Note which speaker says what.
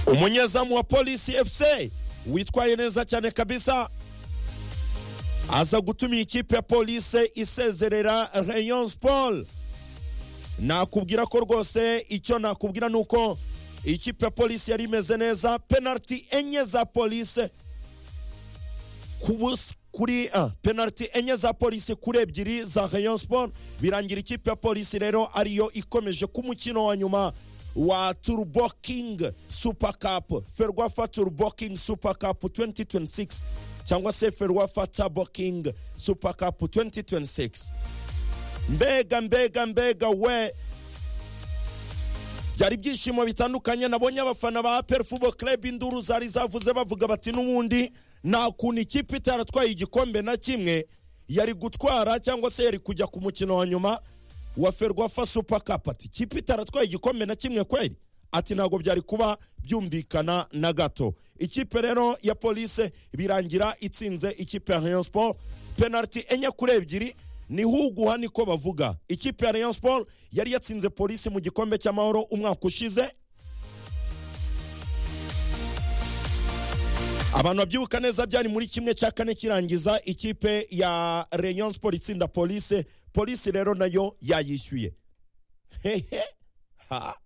Speaker 1: umunyezamu wa polisi efuse witwaye neza cyane kabisa aza gutuma ikipe ya polise isezerera rayon sport nakubwira ko rwose icyo nakubwira ni uko ikipe ya polisi yari imeze neza penaliti enye za polise ku busa kuri a penaliti enye za polisi kuri ebyiri za rayon sport birangira ikipe ya polisi rero ariyo ikomeje ku mukino wa nyuma wa turbo king super cup ferwafa turbo king super cup 2026 cyangwa se ferwafa turbo king super cup 2026 mbega mbega mbega we byari ibyishimo bitandukanye nabonye abafana ba apel fubo club induru zari zavuze bavuga bati n'ubundi nta kuntu ikipe itaratwaye igikombe na kimwe yari gutwara cyangwa se yari kujya ku mukino wa nyuma wa ferwafa super cup ati ikipe itaratwaye igikombe na kimwe kweri ati ntabwo byari kuba byumvikana na gato ikipe rero ya polise birangira itsinze ikipe ya rayon sport penaliti enye kuri ebyiri ni huguha niko bavuga ikipe ya rayon sport yari yatsinze polisi mu gikombe cy'amahoro umwaka ushize abantu babyibuka neza byari muri kimwe cya kane kirangiza ikipe ya rayon sport itsinda polise polisi rero nayo yayishyuye hehe ha